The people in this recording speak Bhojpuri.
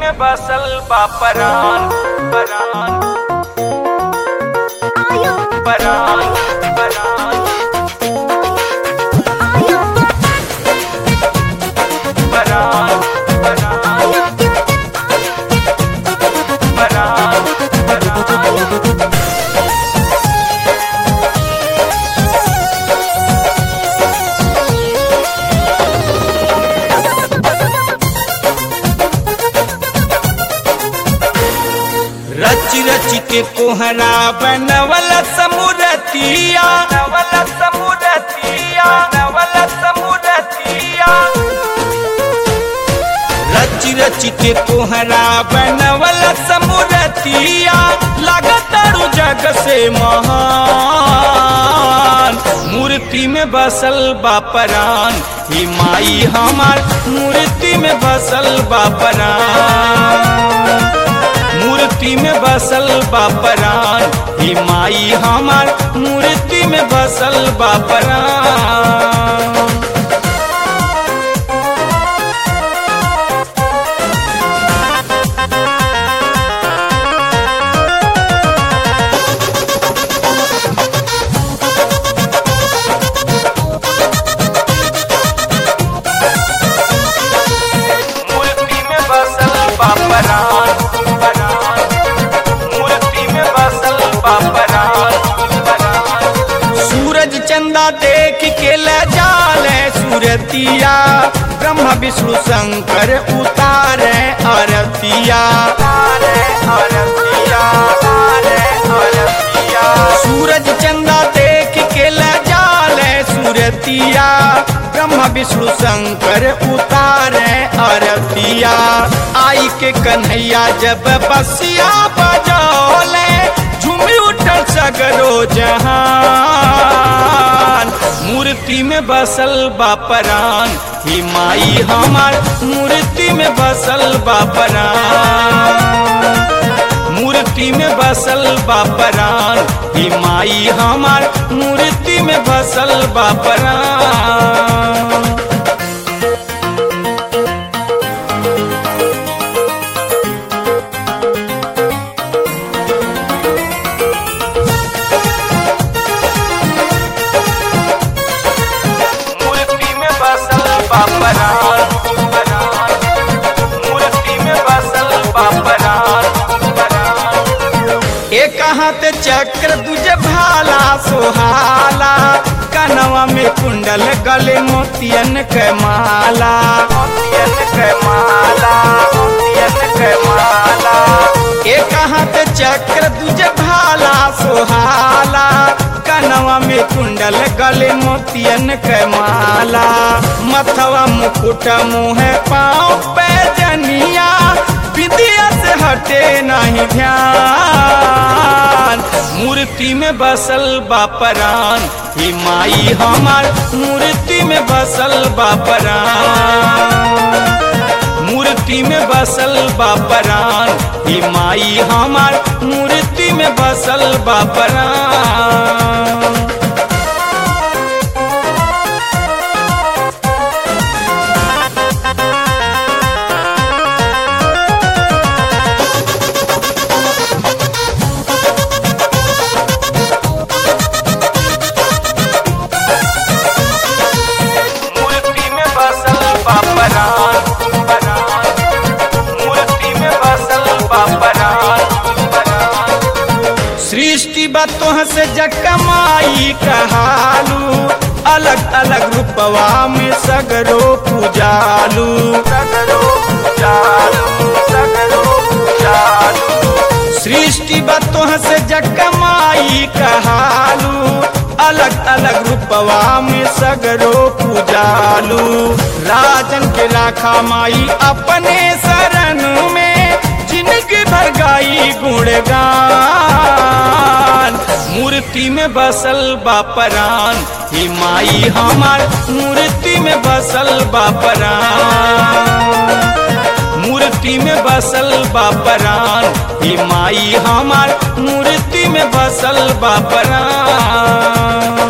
में बसल बा परान परान परान परान परान परान परान परान रच रच के कोहरा बनवल समुरतिया नवल समुरतिया नवल समुरतिया रच रच के कोहरा बनवल समुरतिया लगतरु जग से महान मूर्ति में बसल बापरान ही माई हमार मूर्ति में बसल बापरान मूर्ति में बसल बापरान ही माई हमार मूर्ति में बसल बापरान मूर्ति में बसल बापरान परान मूर्ति में बसल बापरान परान सूरज चंदा देख के ले जाले सूरतिया ब्रह्मा विष्णु शंकर उतारे आरतिया तारे आरतिया तारे आरतिया सूरज चंदा देख के ले जाले सूरतिया ब्रह्मा विष्णु शंकर उतारे आरतिया आई के कन्हैया जब बसिया बजौले झूमी उठल सगरो जहान मूर्ति में बसल बापरान ही माई हमार मूर्ति में बसल बापरान मूर्ति में बसल बापरान ही माई हमार मूर्ति में बसल बापरान मूर्ति में बसल बापरान परान मूर्ति में बसल बापरान परान एक हाथ चक्र दूजे भाला सोहाला कनवा में कुंडल गले मोतियन के माला मोतियन के माला मोतियन के माला एक हाथ चक्र दूजे भाला सोहाला कनवा में कुंडल गले मोतियन के माला मथवा मुकुट मुँह पाँव पे जनिया विद्या से हटे नहीं ध्यान मूर्ति में बसल बापरान ही माई हमार मूर्ति में बसल बापरान मूर्ति में बसल बापरान ही माई हमार मूर्ति में बसल बापरान मूर्ति में बसल बापरान परान मूर्ति में बसल बापरान परान सृष्टि बतोह से जकमाई कहालू अलग अलग रूपवा में सगरो पूजालू सगरो पूजालू सगरो पूजालू सृष्टि बतोह से जकमाई कहालू अलग अलग रूपवा में सगरो पूजालू राजन के राखा माई अपने शरण में जिनकी भर गाई गुणगान मूर्ति में बसल बापरान ही माई हमार मूर्ति में बसल बापरान मूर्ति में बसल बापरान ही माई हमार मूर्ति में बसल बापरान